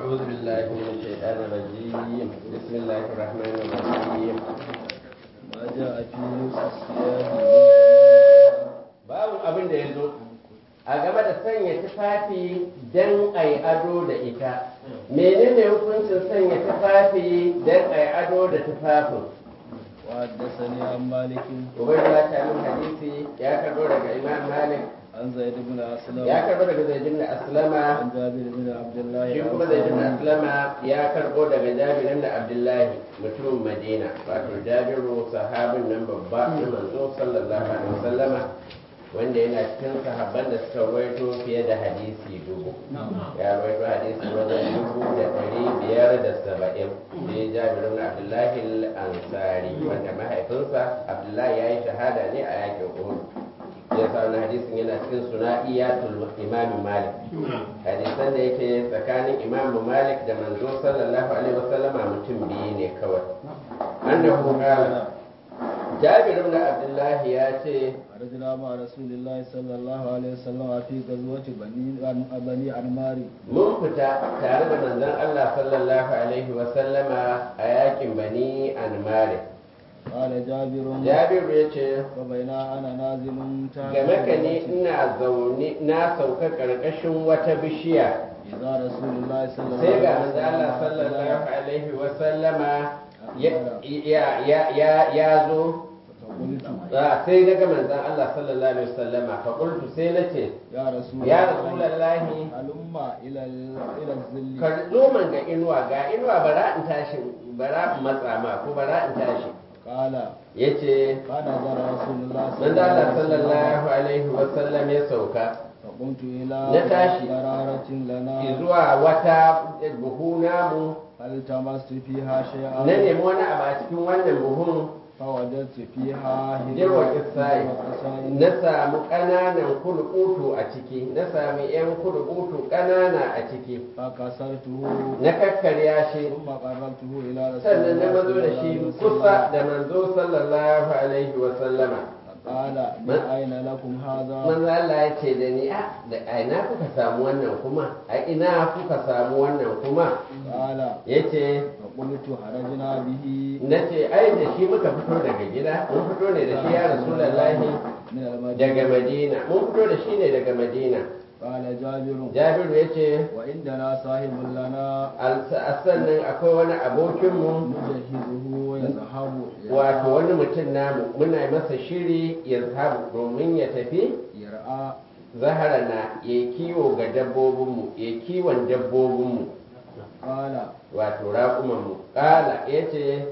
أعوذ بالله من الشيطان الرجيم بسم الله الرحمن الرحيم ما جاء في لبس الثياب babu abin da ya zo a game da sanya tufafi don a yi ado da ita menene hukuncin sanya tufafi don a yi ado da tufafin وحدثني عن مالك ubaidullah ta min hadisi ya karbo daga imam malik عن زيد بن أسلم ya karbo daga zaid ibn aslama عن جابر بن عبد الله shi kuma zaid ibn aslama ya karbo daga jabir ibn abdullahi mutumin madina wato jabiru sahabin nan babba na manzo sallallahu alaihi wasallama wanda yana cikin sahabban da suka rawaito fiye da hadisi dubu ya rawaito hadisi wajen dubu da ɗari biyar da saba'in sai jabir ibn abdullahi al-ansari wanda mahaifinsa abdullahi ya yi shahada ne a yakin uhud ya sa wani hadisin yana cikin suna'iyatul imam malik hadisan da yake tsakanin imam malik da manzo sallallahu alaihi wasallama mutum biyu ne kawai annahu qala jabir ibn abdullahi ya ce خرجنا مع رسول الله صلى الله عليه وسلم في غزوة بني بني عمار mun fita tare da manzon Allah sallallahu alaihi wasallama a yakin bani anmari قال جابر jabiru ya ce فبينا أنا نازل تحت game ka ne شجرة ina zaune na sauka karkashin wata bishiya إذا رسول الله صلى الله sai ga عليه manzon Allah sallallahu وسلم alaihi wasallama ya- ya ya ya ya zo فقلت Ah, sai daga manzon Allah sallallahu alaihi wasallama fa qultu sai nace يا رسول ya الله rasulullahi هلم إلى ال- إلى الظل ka zo man ga inuwa ga inuwa bara in tashi bara in matsa ma ko bara in tashi قال yace فنظر رسول الله manzo Allah sallallahu alaihi wasallam ya sauka فقمت إلى Na tashi. قرارة لنا zuwa wata buhu namu فالتمست فيها شيئا na nemi wani abu a cikin wannan buhun فوجدت فيها jirwa kisai وقصائد na samu ƙananan kulubutu a ciki na sami 'yan kulubutu ƙanana a ciki فكسرته na kakkarya shi ثم قربته إلى رسول sannan na الله mazo da صلى shi الله عليه kusa وسلم da manzo sallallahu alaihi wa sallama قال من أين لكم هذا manzo Allah ya ce da ni a da a ina kuka samu wannan kuma a ina kuka samu wannan kuma قال yace فقلت خرجنا به nace ai da shi muka fito daga gida mun fito ne da shi ya rasulullahi من المدينة daga madina mun fito da shi ne daga madina قال جابر jabiru yace وعندنا صاحب لنا a sannan akwai wani abokinmu نجهزه ويذهب wato wani mutum namu muna masa shiri ya zahabu domin ya tafi يرعى zaharana ya kiwo ga dabbobinmu ya kiwon dabbobinmu قال wato raƙumanmu ƙala ya ce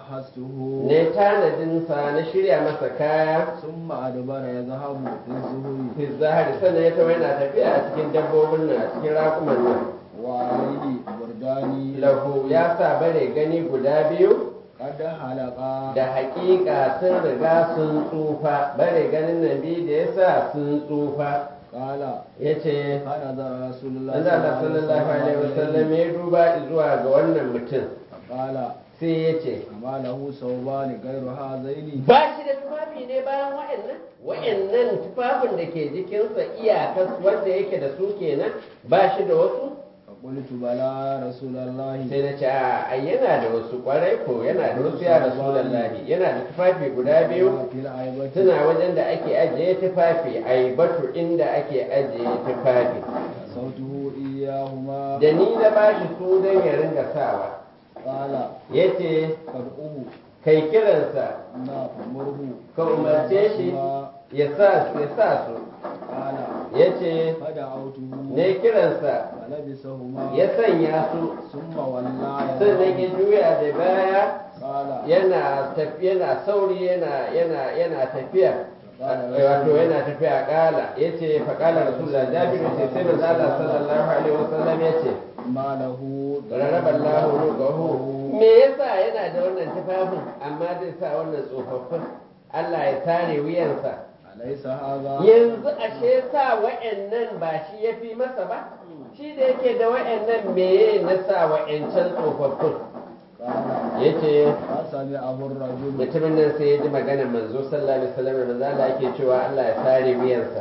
فجهزته ne tanadinsa na shirya masa kaya ثم أدبر يذهب في الزهر fi zahari sannan ya tawo yana tafiya a cikin dabbobin nan a cikin raƙuman nan وعليه بردان lahu ya sa bare gani guda biyu قد حلقا da haƙiƙa sun riga sun tsufa bare ganin nan biyu da ya sa sun tsufa قال ya ce فنظر رسول الله Manzo Allah sallallahu alaihi wasallam ya duba zuwa ga wannan mutum قال sai ya ce أما له ثوبان غير هذين ba shi da tufafi ne bayan wa'annan wa'annan tufafin da ke jikinsa iyakas wanda yake da su kenan ba shi da wasu فقلت بلى رسول الله sai na ce a ai yana da wasu kwarai ko yana da wasu ya rasulullahi yana da tufafi guda biyu في العيبة suna wajen da ake ajiye tufafi ai batu inda ake ajiye tufafi صوته إياهما da ni na bashi su don ya ringa sawa قال yace فادعوه kai kiransa ما فمره ka umarce shi ya sa ya sa su قال yace فدعوته ne kiransa فلبسهما ya sanya su ثم ولى sannan ya juya da baya قال yana tafiya yana sauri yana yana yana tafiya wato yana tafiya kala yace fa kala rasulullah jabiru ce sai manzo Allah sallallahu alaihi wasallam yace ما له rarraba Allah rugahu me yasa yana da wannan tufafin amma zai sa wannan tsofaffin Allah ya tare wuyansa أليس هذا yanzu ashe sa wa'annan ba shi ya fi masa ba shi da yake da wa'annan meye na sa wa'ancan tsofaffin قال yace فسمعه الرجل mutumin nan sai ya ji maganar manzo sallallahu alaihi wasallam da manzo Allah yake cewa Allah ya tare wuyansa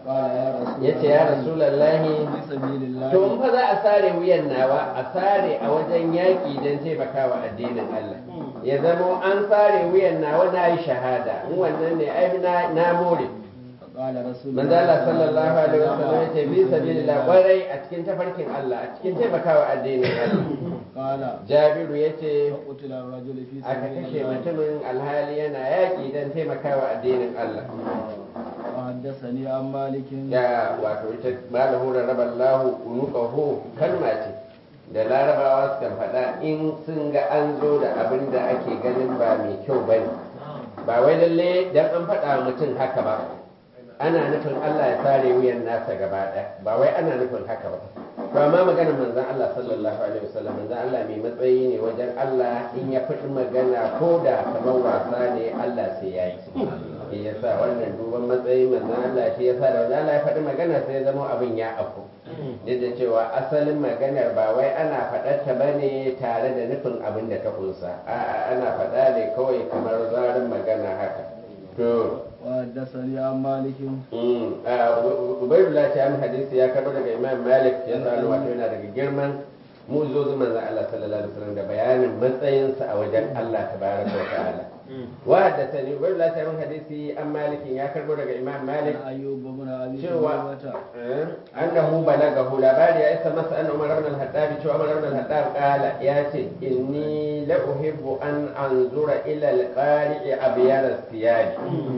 قال يا رسول ya ce ya rasulallahi في سبيل الله to in fa za a sare wuyan nawa a sare a wajen yaƙi don taimakawa addinin Allah ya zama an sare wuyan nawa na yi shahada in wannan ne ai na, na more فقال رسول manzo Allah sallallahu alaihi wasallam ya ce bi sabilillah kwarai a cikin tafarkin Allah a cikin taimakawa addinin Allah قال Jabiru ya ce فقتل الرجل في aka سبيل kashe الله mutumin alhali yana yaƙi don taimakawa addinin Allah وحدثني عن مالك ya wato ita malahu raballahu unuqahu kalma ce da larabawa suka faɗa in sun ga an zo da abin da ake ganin ba mai kyau ba ne ba wai lalle dan an faɗa wa mutum haka ba ana nufin Allah ya sare wuyan nasa gaba ɗaya ba wai ana nufin haka ba to amma maganar manzon Allah sallallahu alaihi wasallam manzon Allah mai matsayi ne wajen Allah in ya faɗi magana ko da kamar wasa ne Allah sai ya yi shi yasa wannan duban matsayin manzon Allah shi yasa da manzon Allah ya faɗi magana sai ya zama abin ya afku duk da cewa asalin maganar ba wai ana faɗar ta bane tare da nufin abin da ta kunsa a'a ana faɗa ne kawai kamar zarin magana haka to وحدثني عن مالك ubaidullah ta yi hadisi ya karɓar daga imam malik ya sanu wato yana daga girman muzozin manzan Allah sallallahu alaihi wasallam da bayanin matsayinsa a wajen Allah tabaraka wa ta'ala wa haddathani ubaidullah ta yi hadisi an malikin ya karɓo daga imam malik عن أيوب بن أبي cewa شيبة eh, annahu balagahu labari ya isa masa an umar ibn al-hattab cewa umar ibn al-hattab qala ya ce inni la uhibbu an anzura ila al-qari'i abyar as-siyad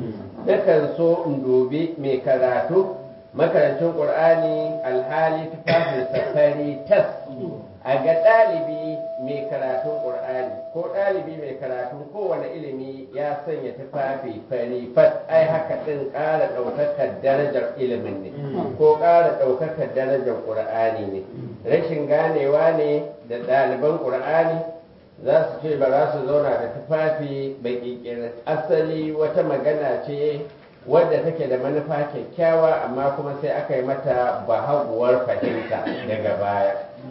nakan so in dubi mai karatu makarancin qur'ani alhali tufafin safari tas a ga ɗalibi mai karatun ƙur'ani ko ɗalibi mai karatun kowane ilimi ya sanya tufafi fari fat ai haka ɗin ƙara ɗaukakar darajar ilimin ne ko ƙara ɗaukakar darajar ƙur'ani ne rashin ganewa ne da ɗaliban ƙur'ani za su ce ba za su zauna da tufafi baƙiƙirin asali wata magana ce wadda take da manufa kyakkyawa amma kuma sai aka yi mata bahaguwar fahimta daga baya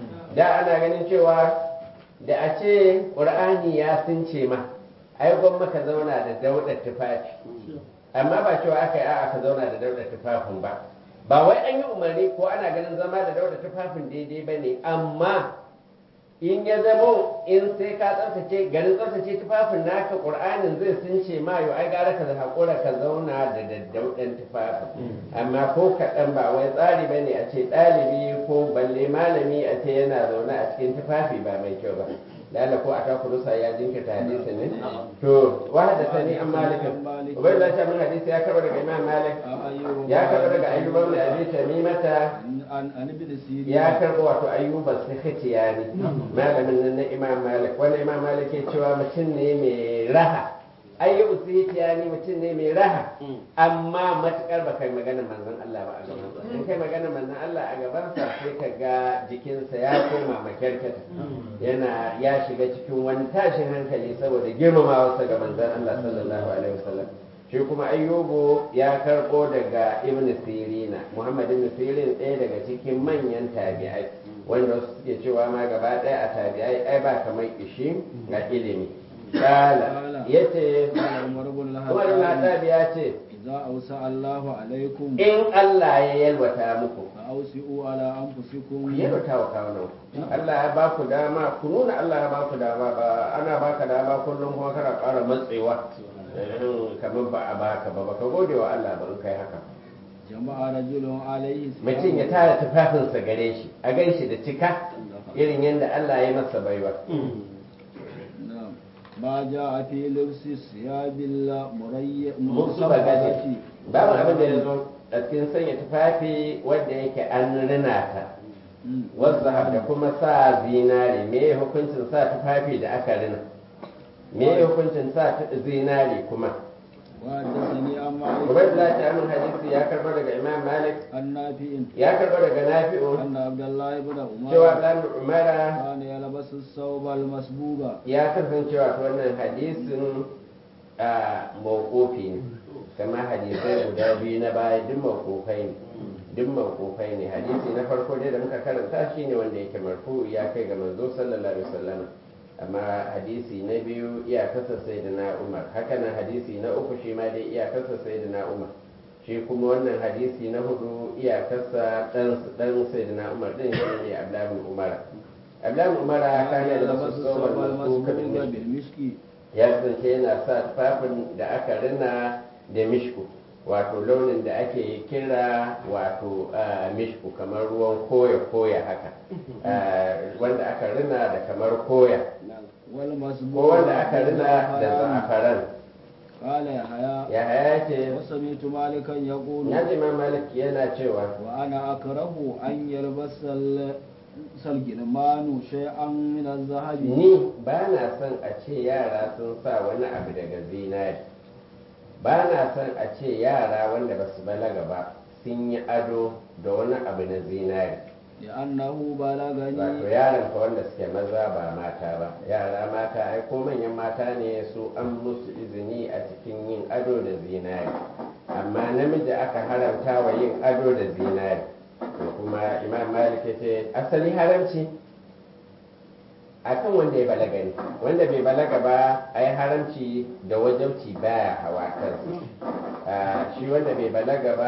da ana ganin cewa da a ce ƙur'ani ya sunce ma ai gwamma ka zauna da daudar tufafi amma ba cewa aka yi a'a ka zauna da daudar tufafin ba ba wai an yi umarni ko ana ganin zama da daudar tufafin daidai ba ne amma in ya zamo in sai ka tsaftace garin tsaftace tufafin naka ƙur'anin zai sunce ma yau ai gara ka haƙura ka zauna da daddauɗan tufafin amma ko kaɗan ba wai tsari ba ne a ce ɗalibi ko balle malami a ce yana zaune a cikin tufafi ba mai kyau ba lalla ko a ta kurusa ya jinkirta hadisi ne to wa haddasa ni an malikin ubai da min hadisi ya karɓa daga imam malik عن أيوب ya karɓa daga ayyuba mai abi tamimata عن عن ابن سيرين ya karɓo wato ayyuba sikhtiya ne malamin nan na imam malik wani imam malik ke cewa mutum ne mai raha ayyuba sikhtiya ne mutum ne mai raha amma matukar ba kai magana manzon Allah ba a gabansa in kai magana manzon Allah a gabansa sai ka ga jikinsa ya koma makyarkata yana ya shiga cikin wani tashin hankali saboda girmamawarsa ga manzon Allah sallallahu alaihi wasallam shi kuma ayyubu ya karbo daga ibn sirina muhammad ibn sirin ɗaya daga cikin manyan tabi'ai wanda wasu suke cewa ma gaba ɗaya a tabi'ai ai ba kamar ishi ga ilimi kala yace قال عمر بن umar ibn الخطاب Khattab ya ce إذا أوسع الله عليكم in Allah ya yalwata muku فأوسئوا على ku أنفسكم yalwata wa kawunan Allah ya ba ku dama ku nuna Allah ya ba ku dama ba ana baka dama kullum kuma kana ƙara matsewa Eh, kamar ba a baka ba baka gode wa Allah ba in kai haka جمع رجل عليه ثياب mutum ya tara tufafinsa gare shi a gan shi da cika irin yadda Allah ya masa baiwa نعم ما جاء في لبس ثياب المريء musu bagaje babu abin da ya zo a cikin sanya tufafi wanda yake an rina ta wazza da kuma sa zinare me ya hukuncin sa tufafi da aka rina me ya hukuncin sa tu- zinare kuma وحدثني عن مالك Ubaidullah ta amin hadisi ya karɓo daga Imam Malik عن نافع ya karɓo daga Nafi'u أن عبد الله بن cewa عمر Dan Umara كان يلبس الثوب المسبوغ ya kasancewa ta wannan hadisin a mawkofi ne kama hadisai guda biyu na baya duk mawkofai ne duk mawkofai ne hadisi na farko dai da muka karanta shi ne wanda yake marfu ya kai ga manzo sallallahu alaihi wasallam amma hadisi na biyu iyakarsa sai da na umar haka nan hadisi na uku shi ma dai iyakarsa sai da na umar shi kuma wannan hadisi na hudu iyakarsa dan dan sayyidina umar din shi ne abdullahi umar abdullahi umar kana da wasu tsohon masu kabin بالمشك ya kasance yana sa tufafin da aka rina da mishku wato launin da ake kira wato ah, mishku kamar ruwan koya koya haka Ah, wanda aka rina da kamar koya والمسبوق ko wanda aka rina da za'afaran قال يحيى ya haya ce وسمعت مالكا يقول ya ji ma malik yana cewa وأنا أكره أن يلبس ال- الجلمان شيئا من الذهب ni ba na son a ce yara sun sa wani abu daga zinari ba na son a ce yara wanda ba su balaga ba sun yi ado da wani abu na zinari لأنه wato بلغني yaran fa wanda suke maza ba mata ba yara mata ai ko manyan mata ne su an musu izini a cikin yin ado da zinari amma namiji aka haramta wa yin ado da zinari to kuma imam malik ya ce asali haramci akan wanda ya balaga ne wanda bai balaga ba ai haramci da wajabci baya hawa kansa Ah, shi wanda bai balaga ba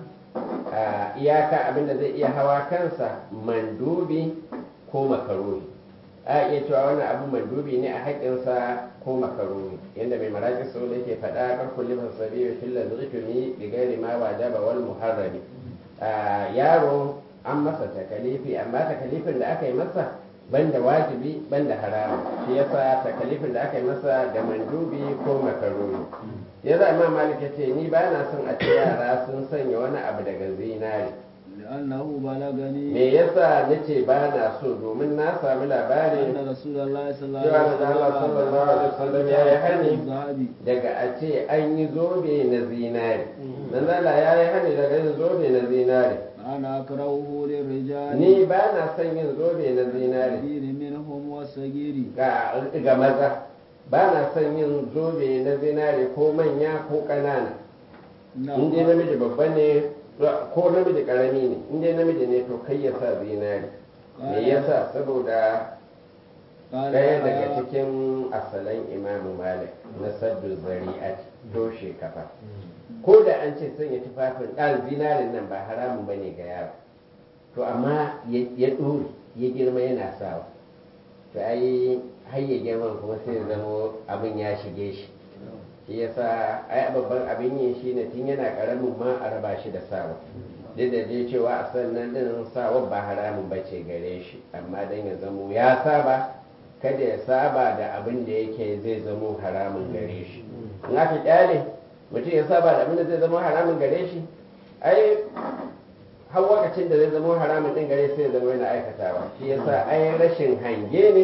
a iyaka abinda zai iya hawa kansa mandubi ko makaroni a iya cewa wannan abu mandubi ne a haƙƙinsa ko makaroni yadda mai maraƙi sau da ke faɗa kan kulli fasabi wa filla zurfimi bi gairi ma wajaba wal muharrami a yaro an masa takalifi amma takalifin da aka yi masa banda wajibi banda haramu shi yasa takalifin da aka yi masa da mandubi ko makaroni ya za imam malik ya ce ni ba na son a ce yara sun sanya wani abu daga zinari لأنه بلغني me yasa nace ba na so domin na sami أن labarin رسول الله صلى الله cewa عليه manzo Allah sallallahu alaihi wasallam ya yi hani الذهب daga a ce an yi zobe na zinari manzo Allah ya yi hani daga yin zobe na zinari أنا أكرهه للرجال ni ba na son yin zobe na zinari الكبير منهم والصغير ga ga maza ba na son yin zobe na zinari ko manya ko ƙanana in dai namiji babba ne ko namiji karami ne in dai namiji ne to kai ya sa zinari me yasa saboda قال ɗaya daga يحيى cikin asalan imamu malik na saddu zari'at toshe kafa ko da an ce sanya tufafin ɗan zinarin nan ba haramun ba ne ga yaro to amma ya ya ɗore ya girma yana sawa to ai har ya girman kuma sai ya zamo abin ya shige shi shi yasa ai babban abin yin shi ne tun yana karamin ma a raba shi da sawa duk da dai cewa a sannan din sawa ba haramun ba ce gare shi amma dan ya zamo ya saba kada ya saba da abin da yake zai zamo haramun gare shi in aka kyale mutum ya saba da abin da zai zamo haramun gare shi ai har lokacin da zai zamo haramun din gare sai ya zama yana aikatawa shi yasa ai rashin hange ne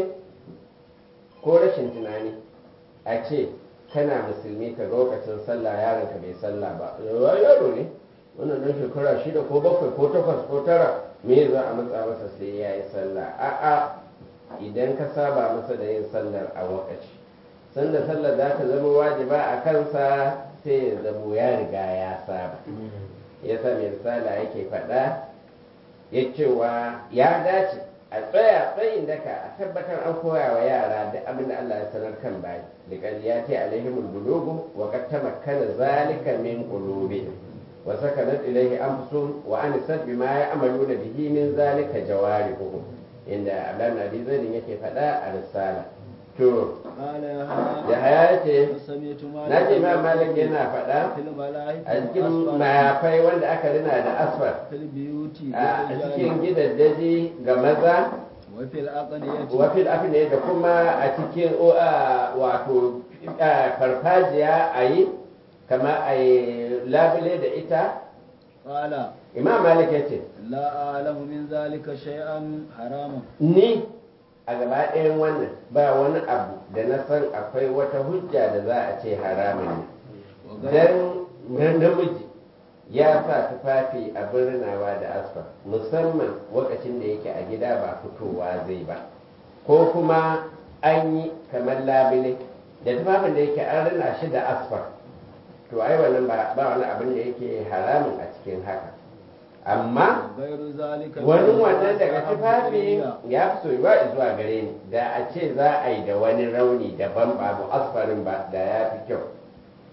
ko rashin tunani a ce kana musulmi ka ga lokacin sallah yaron ka bai sallah ba yawa yaro ne wannan nan shekara shida ko bakwai ko takwas ko tara me za a matsa masa sai ya yi sallah a'a idan ka saba masa da yin sallar a wakaci sanda sallar za ta zama wajiba a kansa sai ya zamo ya riga ya saba ya sa mai risala yake faɗa ya cewa ya dace a tsaya tsayin daka a tabbatar an koya wa yara da abin da Allah ya sanar kan bayi da ƙarya ce alaihimul bulugu wa qad tamakkana zalika min qulubihim wa sakanat ilayhi anfusuhum wa anisat bima ya'maluna bihi min zalika jawarihuhum inda Abdullah Nabi Zaidin yake faɗa a risala to قال da يحيى haya ce وسمعت مالك na ce ma malik يقول yana faɗa في الملائكة a cikin والأسفل mayafai wanda aka rina da asfar في البيوت a cikin والرجال gidaddaji ga maza وفي الأقنية wafil afine da kuma a cikin o, a, wato a, farfajiya a yi kama a yi labule da ita قال imam malik ya ce لا أعلم من ذلك شيئا حراما ni a gaba ɗayan wannan ba wani abu da na san akwai wata hujja da za a ce haramun ne وغير dan namiji ya sa tufafi a birnawa da asfar musamman lokacin da yake a gida ba fitowa zai ba ko kuma an yi kamar labile da tufafin da yake an rina shi da asfar to ai wannan ba ba wani abin da yake haramun a cikin haka amma غير ذلك wani مما wannan daga ذهب tufafi إليه. ya fi soyuwa zuwa gare ni da a ce za a yi da wani rauni daban babu asfarin ba da ya fi kyau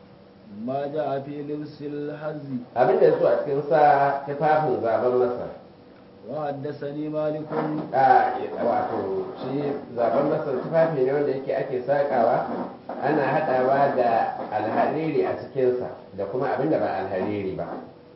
ما جاء في لبس الحز abin da ya so a cikin sa tufafin zaben masar وحدثني مالك a wato shi zaben masar tufafi ne wanda yake ake sakawa ana hadawa da alhariri a cikinsa da kuma abin da ba alhariri ba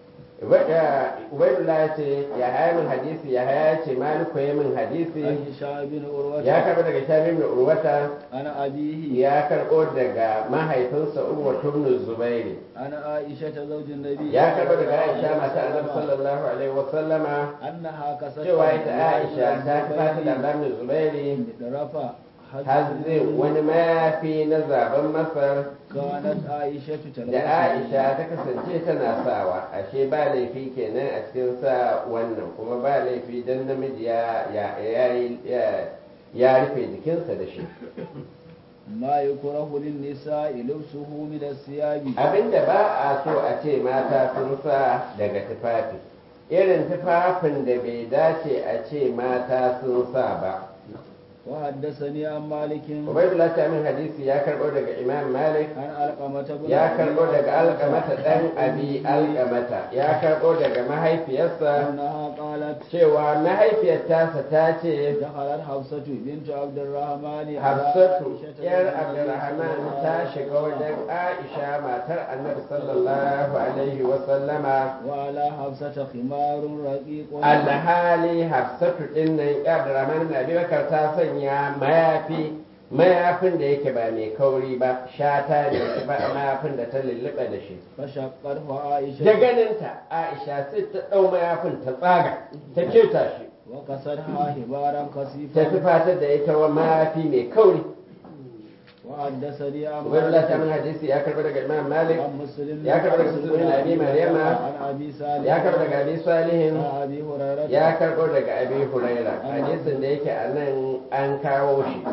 ubaidullah ya ce ya haya min hadisi ya haya ya ce maliku ya min hadisi عن هشام بن عروة ya karɓo daga shamim da urwata عن أبيه ya karɓo daga mahaifinsa urwa tubnu zubairi عن عائشة زوج النبي ya karɓo daga صلى aisha الله mata عليه annabi وسلم sallallahu alaihi wasallama أنها كسرت cewa ita aisha ta fata da lamin zubairi رفع hazin wani mayafi na zaben masar كانت عائشة da تلبس aisha ta kasance tana sawa ashe ba laifi kenan a cikin sa wannan kuma ba laifi dan namiji ya ya ya ya- ya rufe jikinsa da shi ما يكره للنساء لبسه من الثياب abinda ba a so a ce mata sun sa daga tufafi irin tufafin da bai dace a ce mata sun sa ba وحدثني عن مالك ubaidullah ta min hadisi ya karbo daga imam malik عن علقمة بن ya أبي karbo daga علقمة alkamata dan abi alkamata ya karbo daga mahaifiyarsa أنها قالت cewa mahaifiyar tasa ta ce دخلت حفصة بنت عبد الرحمن على hafsatu عائشة yar زوج النبي abdurrahman صلى الله ta عليه shiga وسلم wajen aisha matar annabi sallallahu alaihi wasallama وعلى حفصة خمار رقيق alhali hafsatu din nan ya abdurrahman ibn abi bakar ta sanya mayafi mayafin da yake ba mai kauri ba shata ne ba mayafin da ta lulluɓa da shi فشقته عائشة da ganinta aisha sai ta ɗau mayafin ta tsaga ta keta shi وكسرها هبارا ta خسيفا tufatar da ita wa mayafi mai kauri وحدثني عن ubaidullah ta min مالك hadisi ya karɓi daga imam malik عن مسلم يا كبر مسلم بن أبي مريم. عن أبي سالم ya karɓo daga abi salihin عن أبي هريرة ya karɓo daga abi huraira hadisin da yake a nan an kawo shi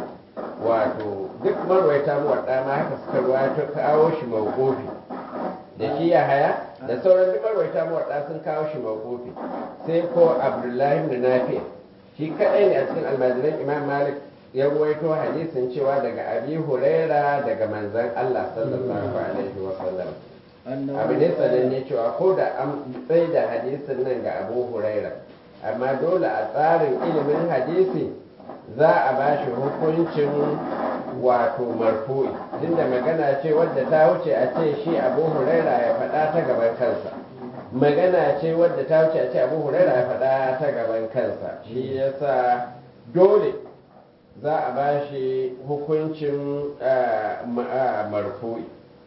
wato duk marwaita muwaɗa ma haka suka ruwaito kawo shi mawqufi da shi ya haya da sauran duk marwaita muwaɗa sun kawo shi mawqufi sai ko abdullahi ibn nafi shi kadai ne a cikin almajiran imam malik ya ruwaito hadisin cewa daga abi huraira daga manzon allah sallallahu alaihi wa sallam أنه abu ne sananne cewa ko da an tsaye da hadisin nan ga abu huraira amma dole a tsarin ilimin hadisi za a ba shi hukuncin wato marfu'i tunda magana ce wadda ta wuce a ce shi abu huraira ya faɗa ta gaban kansa magana ce wadda ta wuce a ce abu huraira ya faɗa ta gaban kansa shi yasa dole za a ba shi hukuncin ah, ma- ah, marfu'i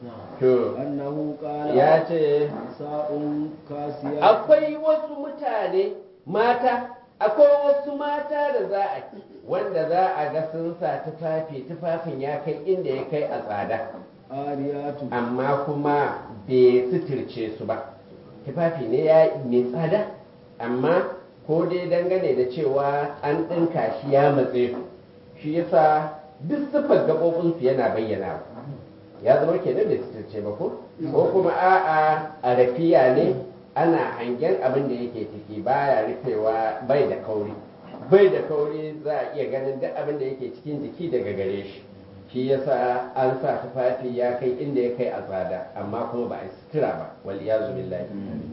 to أنه قال ya ce نساء كاسيات akwai wasu mutane mata akwai wasu mata da za a wanda za a ga sun sa tufafi tufafin ya kai inda ya kai a tsada ariyatu amma kuma bai suturce su ba tufafi ne ya mai tsada amma ko dai dangane da cewa an ɗinka shi ya matse su shi yasa duk siffar gaɓoɓinsu yana bayyana ya zama kenan bai suturce ba ko ko kuma a'a a rafiya ne ana hangen abin da yake ciki baya rufewa bai da kauri bai da kauri za a iya ganin duk abin da yake cikin jiki daga gare shi shi yasa an sa tufafi ya kai inda ya kai a tsada amma kuma ba a sutura ba wal iyazu billahi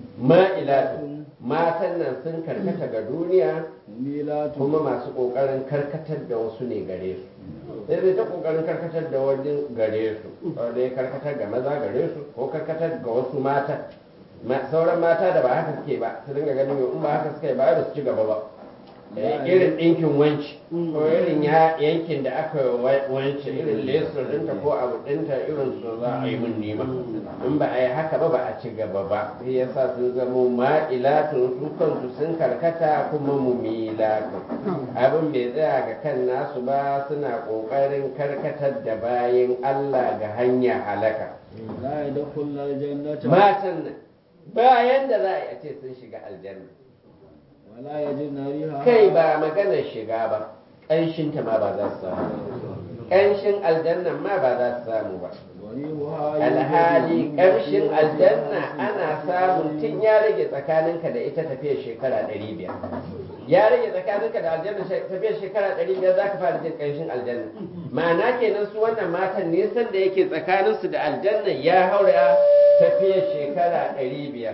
ma'ilatu matan nan sun karkata ga duniya milatu kuma masu kokarin karkatar da wasu ne gare su sai dai ta kokarin karkatar da wani gare su wanda ya karkatar ga maza gare su ko karkatar ga wasu mata Ma- sauran mata da ba haka suke ba su dinga ganin yau in ba haka suke ba da su ci gaba ba Eh, irin ɗinkin wanci ko irin ya yankin da aka wa- wance irin lesur ɗinta ko abu ɗinta irin su za a yi mun nima in ba a yi haka ba ba a ci gaba ba sai ya sa sun zamo ma'ilatun su kansu sun karkata kuma mumilatun abin bai tsaya ga kan nasu ba suna ƙoƙarin karkatar da bayan Allah ga hanya halaka la yadkhulul aljannata matan nan bayan da za a yi a ce sun shiga aljanna wala yajidna riha kai ba maganar shiga ba ƙanshinta ma ba za su samu ƙanshin aljannan ma ba za su samu ba warihuha alhali ƙarshen aljanna ana samun tun ya rage tsakaninka da ita tafiya shekara ɗari biyar ya rage tsakaninka da aljanna tafiyar shekara ɗari biyar za ka fara jin ƙarshen aljanna ma'ana kenan su wannan matan nisan da yake tsakaninsu da aljanna ya haura tafiyar shekara ɗari biyar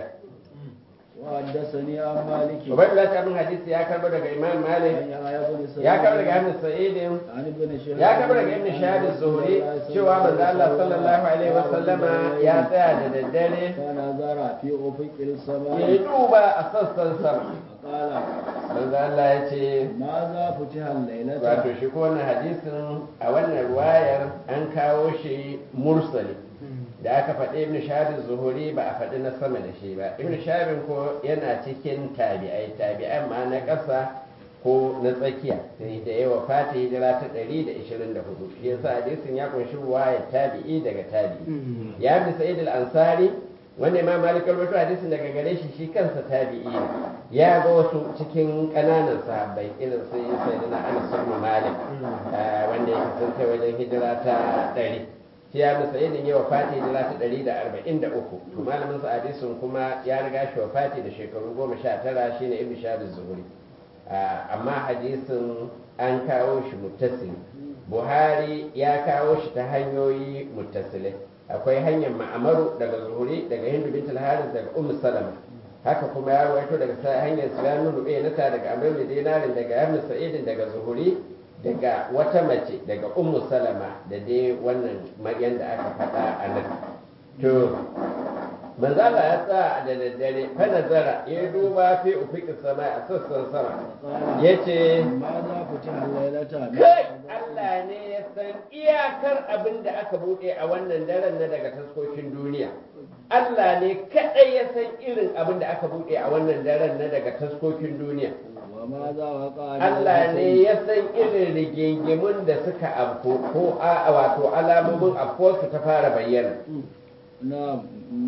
وحدثني عن مالك Ubaidullah ta min hadisi ya karbo daga Imam Malik عن يحيى بن سعيد ya karbo daga Ibn Sa'id عن ابن شهاب ya karbo daga Ibn Shahab az-Zuhri cewa manzo Allah sallallahu alaihi wa sallama ya tsaya da daddare فنظر في أفق ya السماء duba a sassan sama فقال manzo Allah ya ce ماذا فتح الليلة wato shi ko wannan hadisin a wannan ruwayar an kawo shi mursali da aka faɗi ibn shahabin zuhuri ba a faɗi na sama da shi ba ibn shahabin ko yana cikin tabi'ai tabi'an ma na ƙasa ko na tsakiya sai da yawa fata hijira ta 124 shi yasa hadisin ya kunshi ruwayar tabi'i daga tabi'i ya bi sa'id al-ansari wanda imam malik rawaito hadisin daga gare shi shi kansa tabi'i ne ya ga wasu cikin ƙananan sahabbai irin su sayyidina anas ibn malik eh, wanda ya kasance wajen hijira ta 100 shi ya musa yin yi wafati hijira ta 143 to malamin sa hadisin kuma ya riga shi wafati da shekaru 19 shine ibn shahab az-zuhri Ah, amma hadisin an kawo shi muttasil buhari ya kawo shi ta hanyoyi muttasilai akwai hanyar ma'amaru daga zuhuri daga hindu bint al-haris daga ummu salama haka kuma ya rawaito daga sa- hanyar sulamun rube nata daga amr bin dinarin daga ibn sa'idin daga zuhuri daga wata mace daga ummu salama da dai wannan maryan da aka faɗa a nan to manzo Allah ya tsaya da daddare fa nazara ya duba fi ufiqi sama a sassan sama قال yace ماذا فتح الليلة kai Allah ne ya san iyakar abin da aka bude a wannan daren na daga taskokin duniya Allah ne kadai ya san irin abin da aka bude a wannan daren na daga taskokin duniya وماذا وقع Allah ne ya san irin rigingimun da suka afko ko a wato alamomin afkuwarsu ta fara bayyana نعم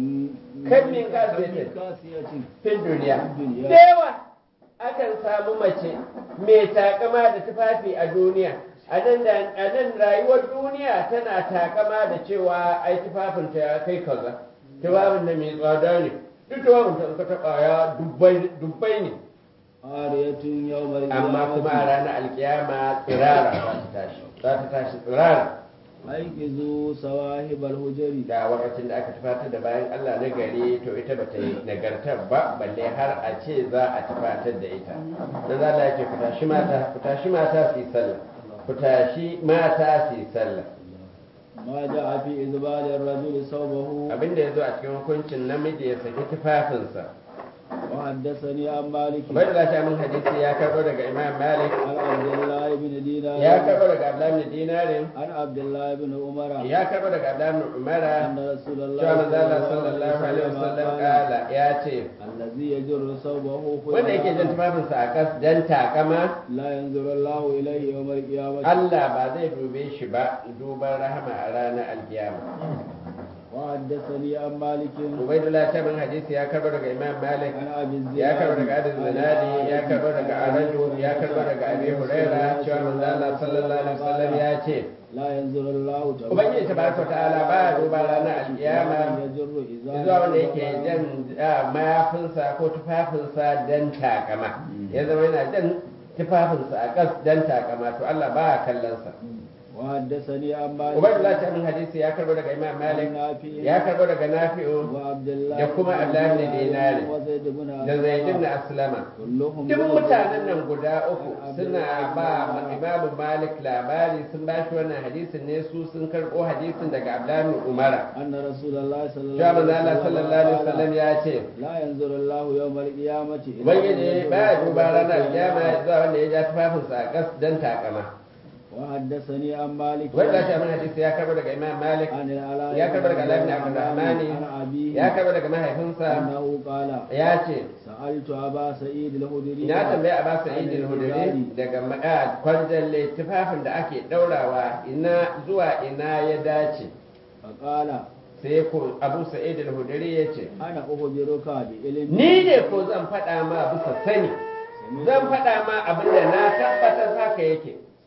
Kan min kasiyatin. kasiyatin fin duniya Duniya. da yawa akan samu mace mai takama da tufafi a duniya a nan da- a nan rayuwar duniya tana takama da cewa ai tufafinta ya kai kaza tufafin da mai tsada ne duk tufafin ta in ka taɓa ya dubbai- dubbai ne ariyatun yawmal amma kuma a ranar alkiyama tsirara za ta tashi za ta tashi tsirara aikizu sawahibal hujari da wakacin da aka tufatar da bayan Allah na gari to ita ba ta yi nagartar ba balle har a ce za a tufatar da ita na za la ce ku tashi mata ku tashi mata su yi sallah ku tashi mata su yi sallah ma ja'a fi izbalir rajul sawbahu abinda ya zo a cikin hukuncin namiji ya saki tufafinsa wa haddathani an malik bai da lafiya min hadisi ya karbo daga imam malik an abdullah ibn dinar ya karbo daga abdullahi bin dinarin an abdullah ibn umara ya karbo daga abdullahi bin umara anna rasulullah cewa manzo Allah sallallahu alaihi wasallam kala ya ce allazi yajru sawbahu wanda yake jan tufafinsa a kas dan takama la yanzuru Allah ilayhi yawm al-qiyamah Allah ba zai dube shi ba duban rahama a ranar alkiyama wa haddathani an malik ubaidullah ta bin hadisi ya karbo daga imam malik an abi ya karbo daga adil zanadi ya karbo daga araju ya karbo daga abi huraira cewa manzo Allah sallallahu alaihi wasallam ya ce la yanzuru Allah ta'ala ubangiji tabaraka ta'ala ba ya duba ranar alkiyama yajru izara zuwa wanda yake jan ah, mayafinsa ko tufafinsa dan takama ya zama yana jan tufafinsa a kas dan takama to Allah ba ya kallon sa wa haddathani an malik Ubaidullah ta min hadisi ya karbo daga Imam Malik ya karbo daga Nafi'u wa abdullah da kuma Abdullah ibn Dinari wa zaid ibn da Zaid ibn Aslama kulluhum duk mutanen nan guda uku suna ba Imam Malik labari sun ba shi wannan hadisin ne su sun karbo hadisin daga Abdullah ibn Umara anna rasulullah sallallahu Cewa manzo Allah sallallahu alaihi wasallam ya ce la yanzuru Allah yawm al-qiyamati Ubangiji ba ya duba ranar kiyama ya zuwa wanda ya ja tufafinsa a kas dan takama wa haddathani an malik wanda ta min hadisi ya karbo daga Imam Malik an al-ala ya karbo daga Alamin Abdurrahmani an abi ya karbo daga mahaifinsa annahu qala ya ce sa'altu aba sa'id al-khudri na tambaye a basu idil huduri daga ma'a kwarjalle tufafin da ake daurawa ina zuwa ina ya dace faqala sai ko abu sa'id al-huduri ya ce ana ukhbiruka bi ilmi ni ne ko zan faɗa ma bisa sani zan faɗa ma abin da na tabbatar haka yake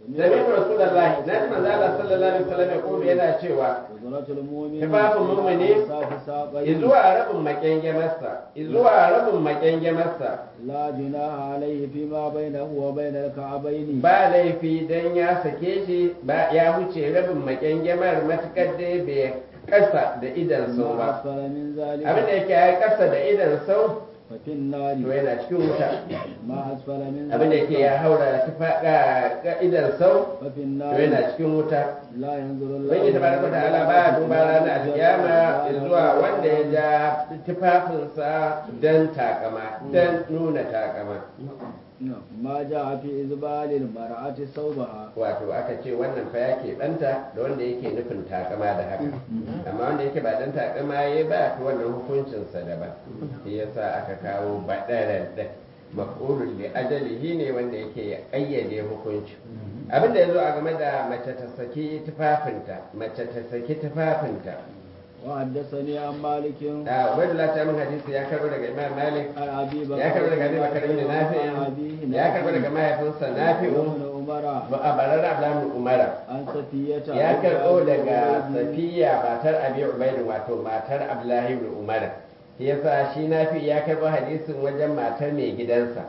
sami rasulullahi na ji manzo Allah sallallahu alaihi wasallam ya kulu yana cewa Uzratul mu'min Tufafin mu'mini safi saƙai izuwa rabin makyangemarsa izuwa rabin makyangemarsa la junaha alaihi fi ma bainahu wa bainal ka'abaini ba laifi dan ya sake shi ba ya huce rabin makyangemar matukar dai bai kasa da idan sau ma ba asfala min zalika abin da yake ya kasa da idan sau fa fin nari to yana cikin wuta ma asfala min abin da yake ya haura tufa ga idan sau fa fin to nari yana cikin wuta la yanzuru Allah Ubangiji tabaraka wa ta'ala ba duba ranar alkiyama zuwa wanda ya ja tufafinsa don takama don nuna takama ma ja'a fi izbalil mar'ati sawbaha wato aka ce wannan fa yake banta da wanda yake nufin takama da haka amma wanda yake ba dan takama ya ba to wannan hukuncinsa daban shi yasa aka kawo badaran da maf'ulun li ajalihi ne wanda yake ya kayyade hukunci abinda yazo a game da mace ta saki tufafinta mace ta saki tufafinta wa haddathani an malikin da ubaidullah ta min hadisi ya karbo daga imam malik an abi bakr ya karbo daga abi bakar ibn nafi ya karbo daga mahaifinsa nafi'u ibn umara ba a barar abdullahi umara an safiyata ya karbo daga safiya matar abi ubaidu wato matar abdullahi ibn umara shi yasa shi nafi ya karbo hadisin wajen matar mai gidansa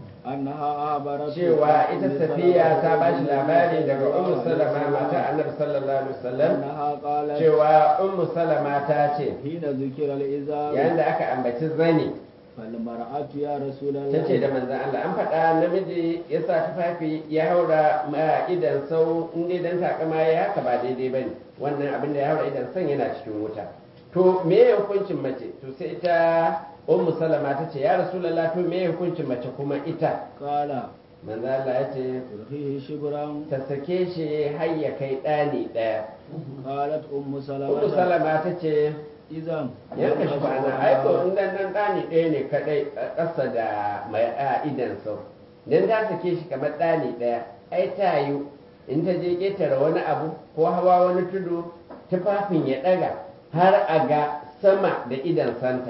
annaha abarat cewa ita safiya ta ba shi labari daga ummu salama matar annabi sallallahu alaihi wasallam annaha qalat cewa ummu salama ta ce hina zikira al-izar yayin da aka ambaci zani fal mar'atu ya rasulullah ta ce da manzan Allah an faɗa namiji ya sa tufafi ya haura ma idan sau in dai dan takama ya haka ba daidai bane wannan abin da ya haura idan san yana cikin wuta to me ya hukuncin mace to sai ita ummu salama ta ce ya rasulullah to me ya hukuncin mace kuma ita qala manzan Allah ya ce turhihi shibran ta sake shi har ya kai ɗani ɗaya qalat ummu salama ummu salama ta ce idan yanka shi kwana aiko in dan dan ɗani ɗaya ne kaɗai a ƙasa da mai a idan sau dan ta sake shi kamar ɗani ɗaya ai ta yi in ta je ƙetare wani abu ko hawa wani tudu tufafin ya ɗaga har a ga sama da idan santa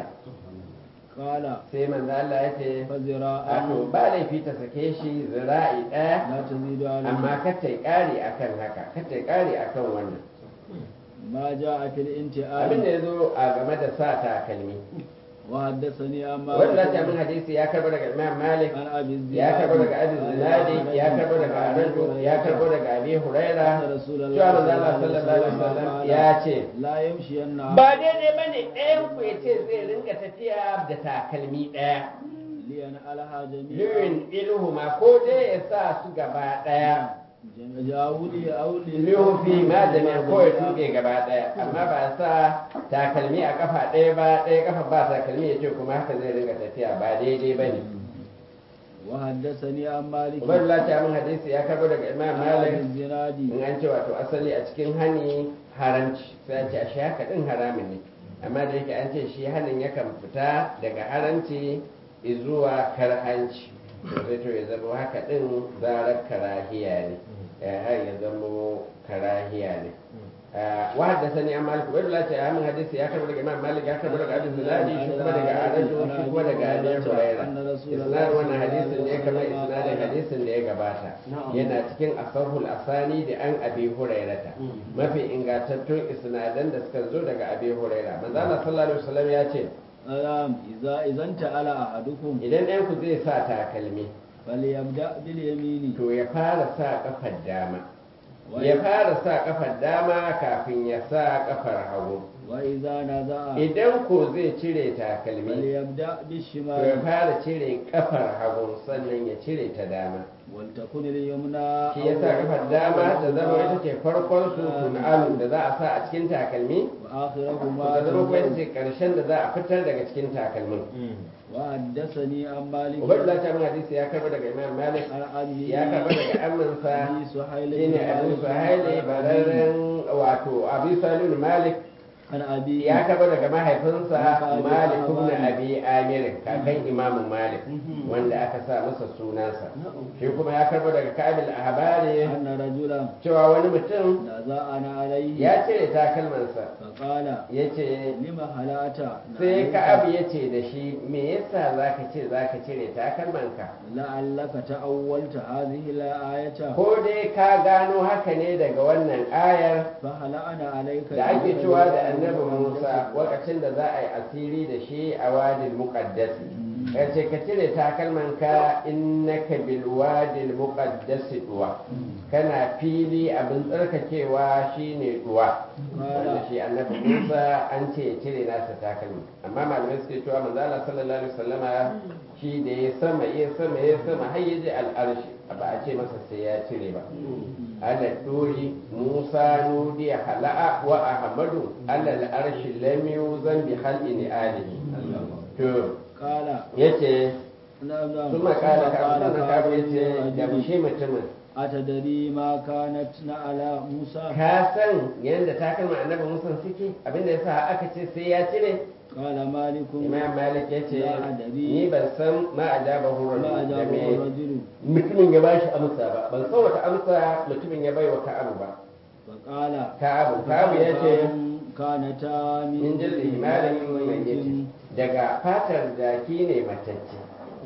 qala sai manzo Allah ya ce fazira wato ba laifi ta sake shi zira'i ɗaya la tazidu ala amma kar ta yi ƙari akan haka kar ta yi ƙari akan wannan ma jaa fil inti'al abin da ya zo a game da sa takalmi wa haddathani amma wanda ta min hadisi ya karbo daga imam malik an abi ya karbo daga abi zinadi ya karbo daga araju ya karbo daga abi huraira cewa manzo Allah sallallahu alaihi wasallam ya ce la yamshi yanna ba daidai bane ɗayan ku ya ce zai ringa tafiya da takalmi ɗaya liyan alha jami'a lirin ilhuma ko dai ya sa su gaba ɗaya jawudi auli lihu fi ma jami'a ko ya tuɓe gaba ɗaya amma ba sa takalmi a kafa ɗaya ba ɗaya kafa ba takalmi ya ce kuma haka zai ringa tafiya ba daidai bane wa haddathani an malik Ubaidullah ta min hadisi ya karbo daga Imam Malik zinadi in an ce wato asali a cikin hani haramci sai an ce a shi haka din haramun ne amma da yake an ce shi hanin yakan fita daga haramci zuwa karhanci to sai to ya zama haka din zarar karahiya ne eh, har ya zama karahiya ne wa haddathani an malik Ubaidullah ta min hadisi ya karbo daga Imam Malik ya karbo daga Abu Zinadi shi kuma daga Araju shi kuma daga Abi Hurairah isnad wannan hadisin ne kamar isnadin hadisin da ya gabata yana cikin asahul asani da an abi hurairata mafi ingantattun isnadan da suka zo daga abi huraira manzo Allah sallallahu alaihi wasallam ya ce alam idza idan ta'ala ahadukum idan ɗayan ku zai sa takalmi falyabda bil yamini to ya fara sa kafar dama ya fara sa kafar dama kafin ya sa kafar hagu wa idza naza'a idan ko zai cire takalmi falyabda bil to ya shimali fara cire kafar hagu sannan ya cire ta dama wal takun al yumna shi ya sa kafar dama ta zama ita ce farkon su tun'alu da za a sa a cikin takalmi wa akhirahuma ta zama kuma ita ce karshen da za a fitar daga cikin takalmin wa haddathani an malik ubaidullah ta bin hadisi ya karba daga imam malik an abi ya karba daga aminsa abi suhail shine abu suhaili bararren wato abu salil malik an abi ya karba daga mahaifinsa malik ibn abi amir kakan imamu malik wanda aka sa masa sunansa shi kuma ya karba daga kabil ahbari anna rajulan رجلا cewa wani mutum نزعنا عليه ya cire takalmansa فقال ya ce لما هلأت sai ka'abu ya ce da shi me yasa za ka ce za ka cire takalmanka لعلك تأولت هذه الآية ko dai ka gano haka ne daga wannan ayar فهلأنا عليك da ake cewa da annabi musa lokacin da za a yi asiri da shi a wadil muqaddasi ya ce ka cire takalmanka innaka bil wadil muqaddasi duwa kana fili abin tsarkakewa shine duwa wanda shi annabi musa an ce ya cire nasa takalmi amma malamai suke cewa manzo Allah sallallahu alaihi wasallama shi da ya sama ya sama ya sama har ya ji al'arshi ba a ce masa sai ya cire ba ala dori musa nudi hala'a wa ahmadu ala al'arshi lam yuzan bi halin alihi to قال yace نعم نعم kuma kala ka قال kuma ka yace da قال shi mutumin أتدري ما كانت على موسى ka san yadda takalma annabi musa suke abinda yasa aka ce sai ya cire قال مالك imam malik ya ce La adari. ni ban san ma ajaba hurul ما da أجابه me الرجل mutumin ya bashi amsa ba ban san wata amsa mutumin ya bai wa ka'abu ba فقال ka'abu ka'abu ya ce كانتا من min jildi himalin mai yace daga fatar jaki ne matacce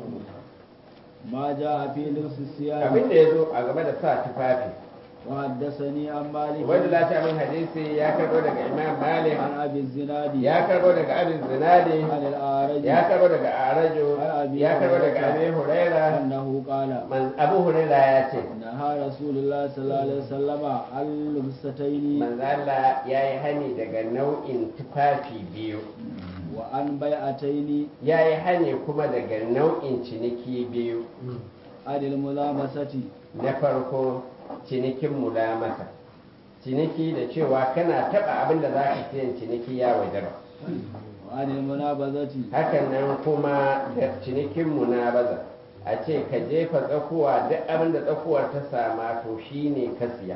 ما جاء في لبس الثياب abin da ya zo a game da sa tufafi وحدثني عن مالك wanda lati min hadisi ya karbo daga imam malik عن أبي الزناد ya karbo daga abin zinadi عن الأعرج ya karbo daga arajo ya karbo daga abin huraira أنه قال Man- abu huraira ya ce نهى رسول الله صلى الله عليه وسلم عن لبستين manzala ya yi hani daga nau'in tufafi biyu وعن بيعتين ya yi hani kuma daga nau'in ciniki biyu عن الملامسة na farko cinikin mulamasa ciniki da cewa kana taba abin da za ka siyan ciniki ya waje ba وعن المنابذة hakan nan kuma da cinikin munabaza a ce ka jefa tsakuwa duk abin da tsakuwar ta sama to shine ka siya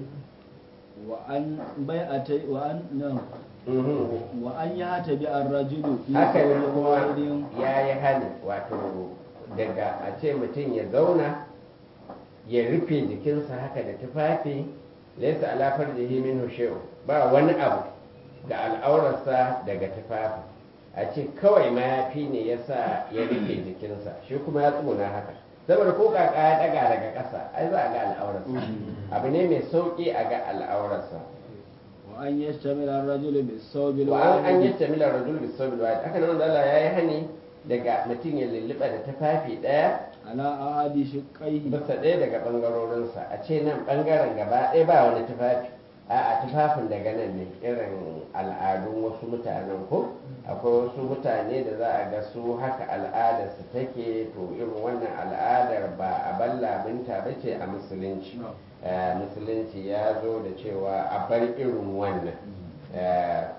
وعن بيعتين وعن نعم Mhm. وأن يعتبي الرجل في haka nan ثوب kuma واحد ya yi hani wato daga a ce mutum ya zauna ya rufe jikinsa haka da tufafi laisa alafar da min she'u ba wani abu ga al'aurarsa daga tufafi a ce kawai mayafi ne ya sa ya rufe jikinsa shi kuma ya tsuna haka saboda ko kaka ya daga daga ƙasa ai za a ga al'aurarsa abu ne mai sauƙi a ga al'aurarsa وأن يشتمل الرجل بالثوب wa an an الواحد yi tamilar rajul bi sabil wahid haka nan Allah ya yi hani daga mutum ya lulluɓa da tufafi ɗaya على أحد شقيه bisa ɗaya daga ɓangarorinsa a ce nan ɓangaren gaba ɗaya ba wani tufafi a a tufafin daga nan ne irin al'adun wasu mutanen ko akwai wasu mutane da za a ga su haka al'adar su take to irin wannan al'adar ba a ballabinta ba ce a musulunci Eh, musulunci ya zo da cewa a bar irin wannan Eh,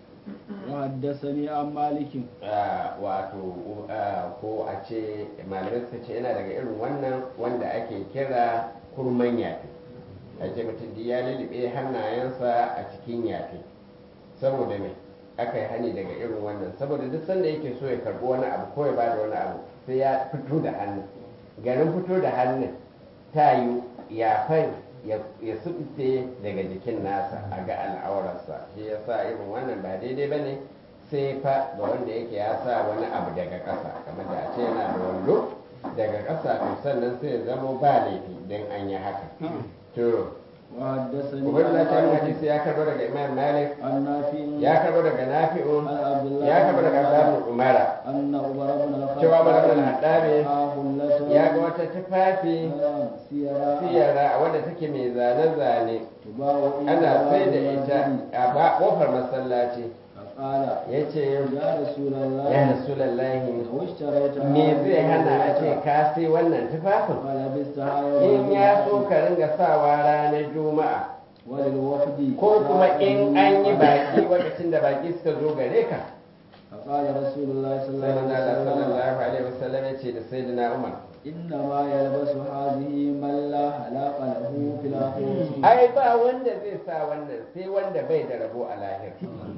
وحدثني عن مالك Ah, wato ah, ko a ce malamai suka ce yana daga irin wannan wanda ake kira kurman yafi a ce mutum duk ya lulluɓe hannayensa a cikin yafi saboda me aka yi hani daga irin wannan saboda duk sanda yake so ya karɓi wani abu ko ya bada wani abu sai ya fito da hannu garin fito da hannun ta yi yafan ya ya subce daga jikin nasa a ga al'aurarsa shi ya sa irin wannan ba daidai ba ne sai fa ga wanda yake ya sa wani abu daga ƙasa kamar da a ce yana da wando daga ƙasa to sannan sai ya zamo ba laifi don an yi haka to وحدثني ubaidullah ta yi عن hadisi ya karbo daga imam malik عن نافع ya karbo daga nafi'u عن عبد الله ya karbo daga بن abdullahi عمر umara أن عمر بن الخطاب cewa umar bin haɗabe حلة ya ga wata tufafi سيرا siyara wadda take mai zane-zane تباع ana sai da إلى ita المسجد. a ba kofar masallaci فقال ya ce يا رسول الله ya rasulallahi لو اشتريت me zai hana a ce ka sai wannan tufafin فلبستها يوم in ya so الجمعة ka ringa sawa ranar juma'a وللوفد ko kuma in an yi بaki baki lokacin da baki suka zo gare ka فقال رسول الله صلى sai الله manzo عليه Allah وسلم sallallahu alaihi wasallam ya ce da sayyidina Umar إنما يلبس هذه من لا خلاق له في الآخرة ai ba wanda zai sa wannan sai wanda bai da rabo a lahira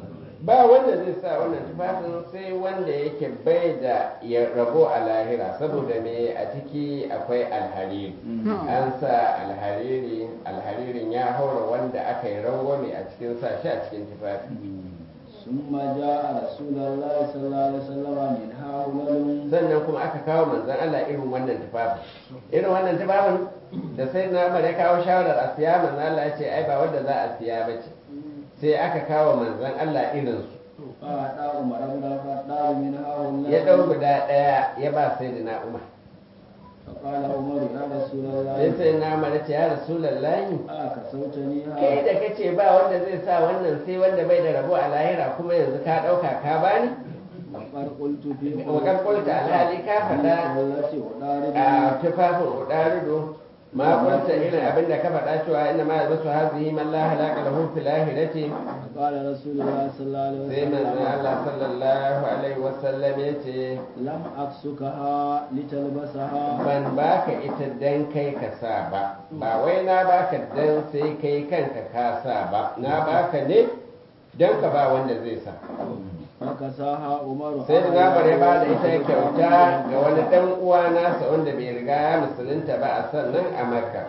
ba wanda zai sa wannan tufafin sai wanda yake bai da ya rabo a lahira saboda me a ciki akwai alhariri an sa alhariri alharirin ya haura wanda aka yi rangwame a cikin sa shi a cikin tufafi ثم جاء رسول الله صلى الله عليه وسلم من هؤلاء sannan kuma aka kawo manzon Allah irin wannan tufafin irin wannan tufafin da sai na Umar ya kawo shawarar a siya manzon Allah ya ce ai ba wanda za a siya ba ce sai aka kawo manzon Allah irin su فأعطى عمر بن الخطاب من هؤلاء ya dau guda daya ya ba sai da na Umar فقال عمر يا رسول sai الله sai na Umar ya ce ya rasulullahi أكسوتني kai هذا da kace ba wanda zai sa wannan sai wanda bai da rabo a lahira kuma yanzu ka dauka ka bani وقد قلت في وقد قلت alhali ka faɗa التي أدارك a tufafin udarido ma kunta irin abin da ka faɗa cewa inna ma yazasu hazihi man la halaka lahu fil akhirati قال رسول الله صلى الله عليه sai manzon وسلم Allah sallallahu alaihi wasallam yace لم أكسكها لتلبسها ban baka ita dan kai ka sa ba ba wai na baka dan sai kai kanka ka sa ba na baka ne dan ka ba wanda zai sa فكساها عمر sai da nabar ya bada ita kyauta ga wani dan uwa nasa wanda bai riga ya musulunta ba a sannan a makka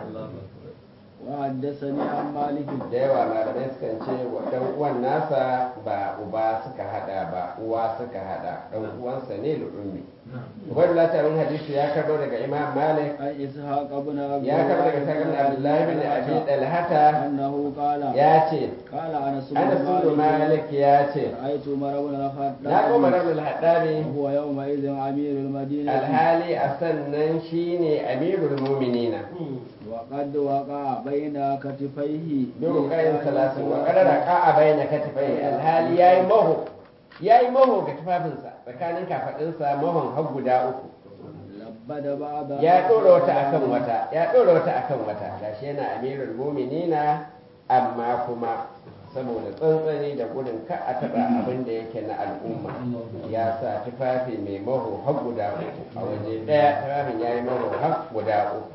وحدثني عن مالك da yawa malamai sukan ce wa dan uwan nasa ba uba suka hada ba uwa suka hada dan uwansa ne lu'ummi ubaidullah ta min hadisi ya karbo daga imam malik عن إسحاق بن عبد ya karbo daga sakan abdullahi bin abi dalhata أنه قال ya ce قال أنس بن anas bin malik ya ce رأيت عمر بن na الخطاب goma rabin haddari وهو يومئذ أمير المدينة alhali a sannan shine amirul muminina وقد وقع بين كتفيه duk kayan salatin wa kadara ka a bayyana katifai alhali yayi maho yayi maho ga tufafinsa tsakanin kafadinsa mahon har guda uku لبد بعض ya ɗora wata akan wata ya ɗora wata akan wata gashi yana amirul muminina amma kuma saboda tsantsani da gudun ka a taɓa abin da yake na al'umma ya sa tufafi mai maho har guda uku a waje ɗaya tufafin ya yi maho har guda uku